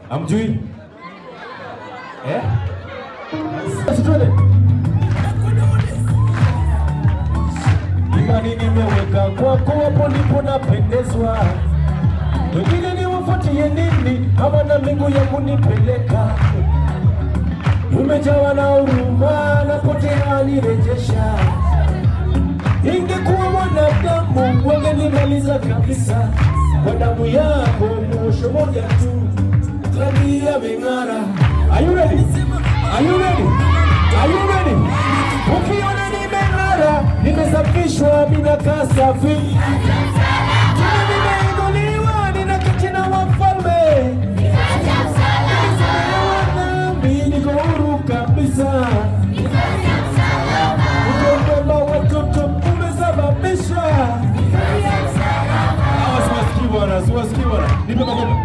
Amjui? Eh? Basi twende. Imani nimeweka kwako, hapo ndipo napendezwa. Wengine niwafuatie nini? Hawana miguu ya kunipeleka. Umejawa na huruma, napotea nirejesha. Ingekuwa mwanadamu wangenimaliza kabisa. Kwa damu yako mwosho moja tu, rangi yameng'ara. Are you ready? Are you ready? Are you ready? Ukiona nimeng'ara, nimesafishwa, ninakaa safi. Tena nimeinuliwa, ninaketi na wafalme. Nimesamehewa dhambi, niko huru kabisa. Ujumbe wa watoto umesababisha. Hawa siwasikii bwana, siwasikii bwana. Nipe makofi.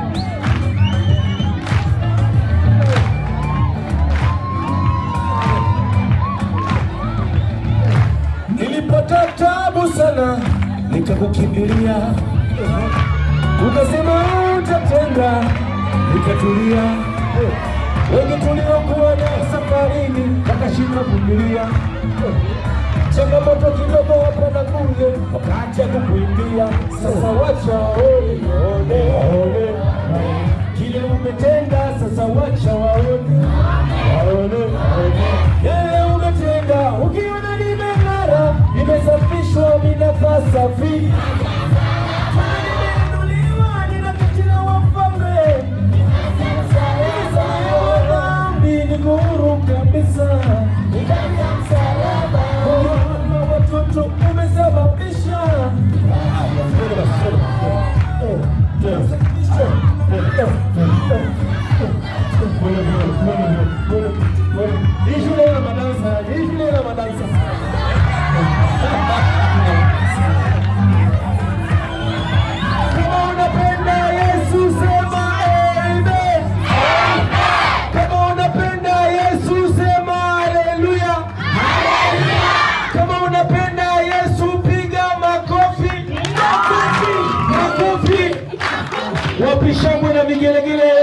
Nilipata tabu sana, nikakukimbilia, ukasema utatenda, nikatulia. Wengi tuliokuwa na safarini wakashika kuvumilia, changamoto kidogo hapa na kule, wakaacha kukuimbia. Sasa wacha waone, waone, waone kile umetenda. Sasa wacha waone, waone, waone yale umetenda. Ukiona nimeng'ara, nimesafishwa, ninakaa safi, nimeinuliwa, ninaketi na wafalme Nimesamehewa dhambi, niko huru kabisa. Moyo wa watoto umesababisha. Hii shule ina madansa, hii shule ina madansa. Kama unapenda Yesu sema amen. Kama unapenda Yesu sema haleluya. Kama unapenda Yesu piga makofi. Makofi. Wapi shangwe na vigelegele